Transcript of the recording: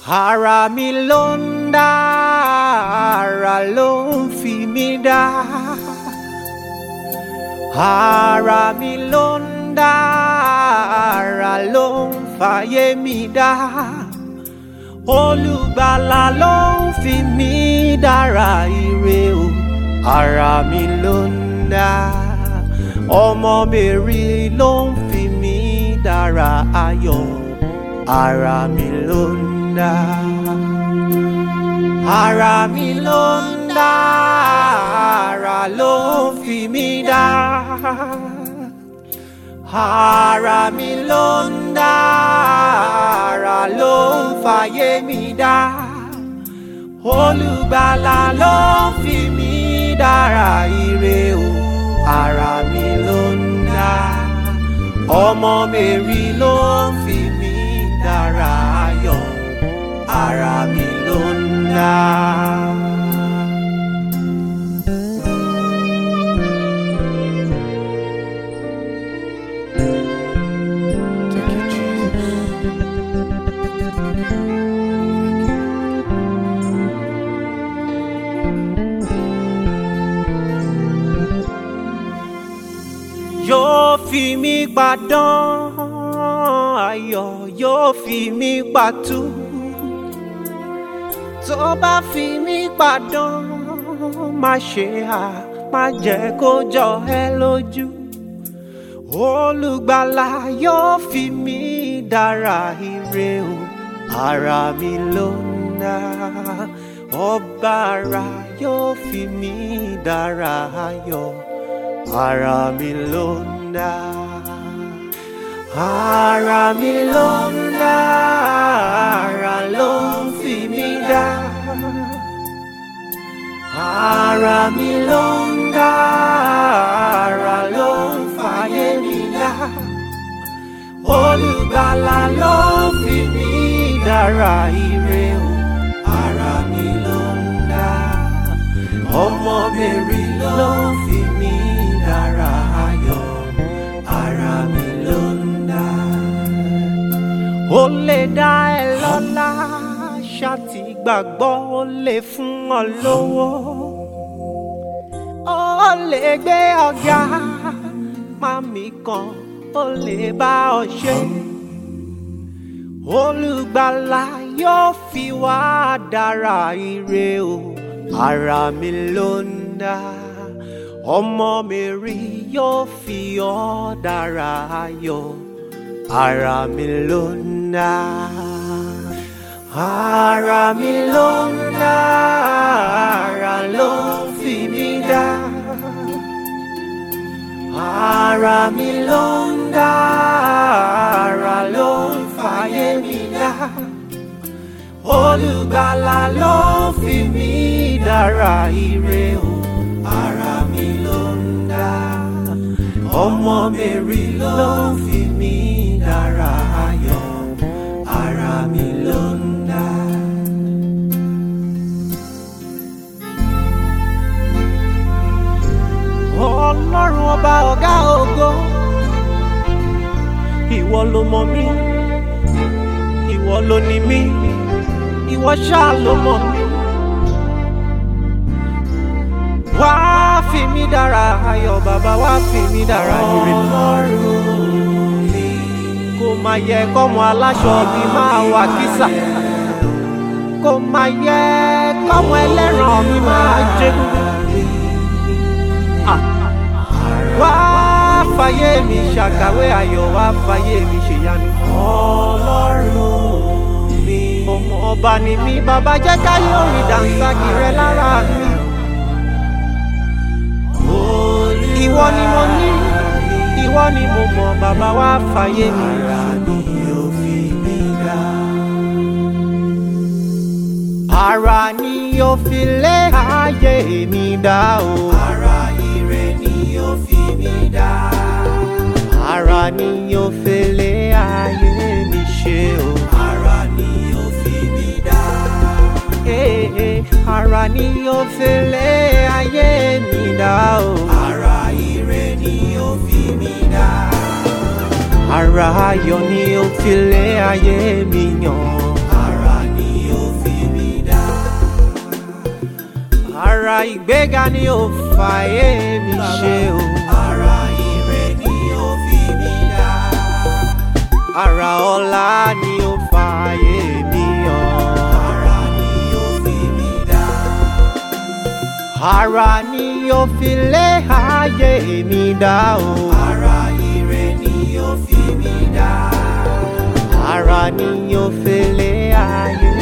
ara mi ló ń dá ara ló ń fi mí dá ara mi ló ń dá ara ló ń fàyè mi dá olùgbàlà ló ń fi mí dára ire o ara mi ló ń dá ọmọ mèrì ló ń fi mí dára ayọ̀ ara mi ló ń dá ara mi ló ń dá ara ló ń fi mí dá ara mi ló ń dá ara ló ń fàyè mi dá olùgbàlà ló ń fi mí dára ire o ara mi ló ń dá ọmọ mèrì ló ń fi mí dára ayọ̀ ara mi ló ń dá. Thank you, Jesus. yóò fi mí padán ayọ̀ yóò fi mí patú tó bá fi mí padán má ṣe à má jẹ́ kó jọ ẹ́ lójú olùgbàlà yóò fi mí dára ire o ara mi ló ń dá ọba ara yóò fi mí dára ayọ̀ ara mi ló ń dá ara mi ló ń dá ara ló ń fi mí dá ara mi ló ń dá ara ló ń fàyè mi dá olùgbàlà ló fi mí dára ire o ara mi ló ń dá ọmọ mèrì ló fi mí dára ayọ̀ ara mi ló ń dá. ó lè dá ẹ lọ́lá ṣáàtì gbàgbọ́ ó lè fún ọ lówó ó lè gbé ọ̀gá mami kan ó lè bá ọ ṣe olùgbàlà yóò fi wá dára ire o ara mi ló ń dá ọmọ mi rí yóò fi ọ́ dára ayọ̀ ara mi ló ń dá ara mi ló ń dá ara ló ń fi mí dá ara mi ló ń dá ara ló ń fàyè mi dá olùgbàlà ló fi mí dára ire o ara mi ló ń dá ọmọ mèrì ló fi mí dára ayọ̀ ara mi ló ń dá. ọlọ́run ọba ọ̀gá ògo ìwọ ló mọ̀ mí ìwọ ló ní mí ìwọ ṣáà ló mọ̀ mí. wá fi mí dára ayọ̀ bàbá wá fi mí dára ire. kò máa yẹ kọ́mọ aláṣọ bí máa wà kísà. kò máa yẹ kọ́mọ ẹlẹ́ran mi máa jẹ́gun. Ah. wá fàyè mi ṣàkàwé ayọ̀ wá fàyè mi ṣèyanu. ọlọ́run mi. ọmọ ọba ni mí bàbá jẹ́ káyé orin dànsákì rẹ lára mi. ìwọ ni mo ní ìwọ ni mo mọ̀ bàbá wá fàyè mi. ara ni yóò fi lé ayé mi dá o. ara ire ni yóò fi mi dá. ara ni yóò fi lé ayé mi ṣe o. ara ni yóò fi mi dá. Ee, ara ni yóò fi lé ayé mi dá o. ara ire ni yóò fi mi dá. ara ayọ̀ ni ó fi lé ayé mi yàn. ara ni ara ìgbéga ni ó fàyè mi ṣe o. Ara ire ni ó fi mí dá. ara ọlá ni ó fàyè mi hàn. Ara ni ó fi mí dá. ara ni ó fi lé ayé mi dá o. Ara ire ni ó fi mí dá. ara ni ó fi lé ayé